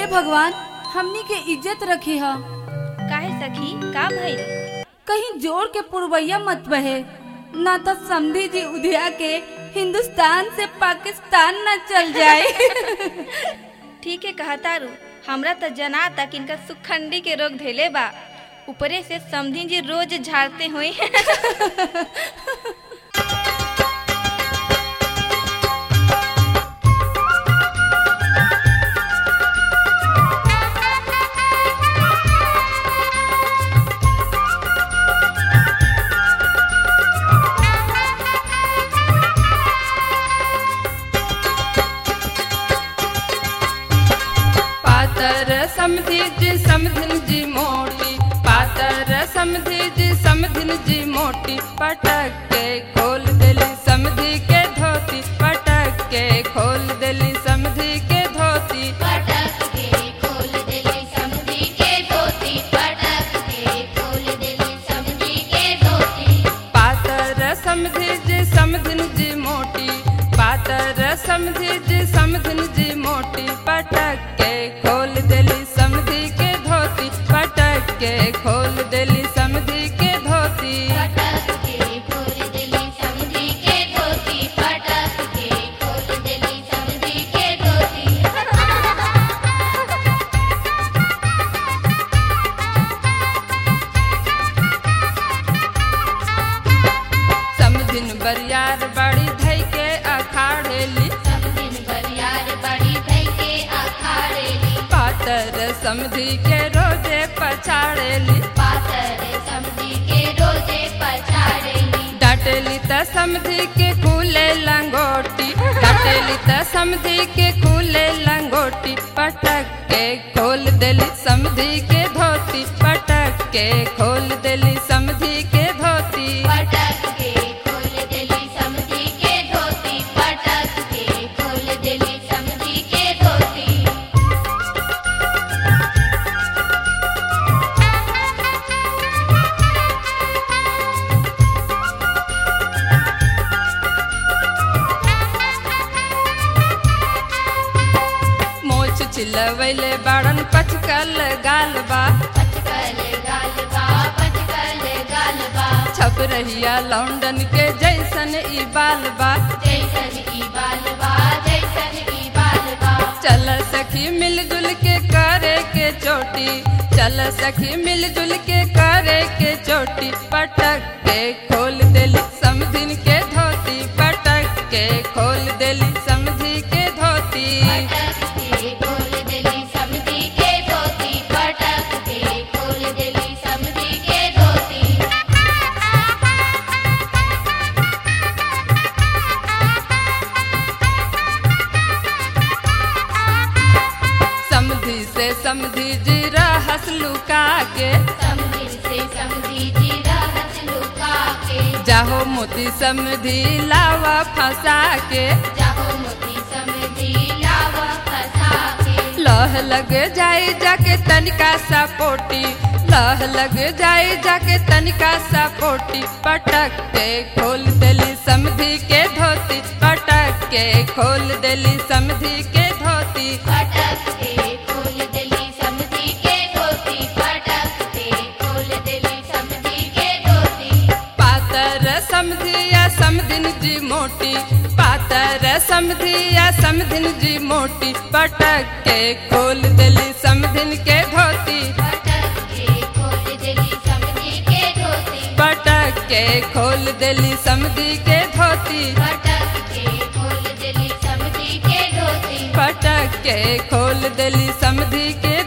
हे भगवान हमनी के इज्जत रखी ह काहे सखी का भइल कहीं जोर के पुरवैया मत बहे ना तो समधी जी उधिया के हिंदुस्तान से पाकिस्तान न चल जाए ठीक है कहा तारू हमरा त जना तक इनका सुखंडी के रोग धैले बा ऊपरे से समधी जी रोज झाड़ते हुए पातर समधी जी समधिन जी मोटी पातर समधी जी समधिन जी मोटी पटक के खोल देली समधी के धोती पटक के खोल देली समधी के धोती पटक के खोल देली समधी के धोती पटक के खोल देली समधी के धोती पातर समधी जी समधिन जी मोटी पातर समधी जी समधिन जी मोटी पटक के खोल देली समधी के धोती पटक के खोल देली समधी के धोती पटक के खोल देली समधी के धोती पटक के खोल देली समधी के धोती समधिन बरियार बड़ी धई के अखाड़ेली समधिन बरियार बड़ी धई के अखाड़ेली पातर समधी के रोजे पछाड़ेली पातर समधी के रोजे पछाड़ेली डाटेली त समधी के खुले लंगोटी डाटेली त समधी के खुले लंगोटी पटक के खोल देली समधी के धोती पटक के खोल देली समधी के धोती पटक के खोल देली समधी के धोती पटक के खोल देली समधी के धोती मोछ चिलवैले बाड़न पचकल गाल बा पचकल गालबा पचकल गालबा छप रहिया लौंडन के जैसन ई बाल बा जैसन की बालबा जैसन की बालबा चल सखी मिलजुल के करे के चोटी चल सखी मिलजुल के करे के चोटी पटक के खोल देली समधिन के धोती पटक के खोल देली समधी के धोती पटक के खोल देली समधी के धोती पटक के खोल देली समधी के धोती समधी से समधी जी रहस लुका के समधी से समधी जी रहस लुका के जाहो मोती समधी लावा फंसा के जाहो मोती समधी लावा फसा के लह लग जाई जाके तनिका सा पोटी लह लग जाई जाके तनिका सा पोटी पटक के खोल देली समधी के धोती पटक के खोल देली समधी के धोती पटक के खोल देली समधी के धोती पटक के खोल देली समधी के धोती पातर समधी या समधिन जी मोटी पातर समधी या समधिन जी मोटी पटक के खोल देली समधिन के धोती पटक के खोल देली समधी के धोती पटक के खोल देली समधी के धोती पटक के खोल देली समधी के धोती पटक के खोल देली समधी के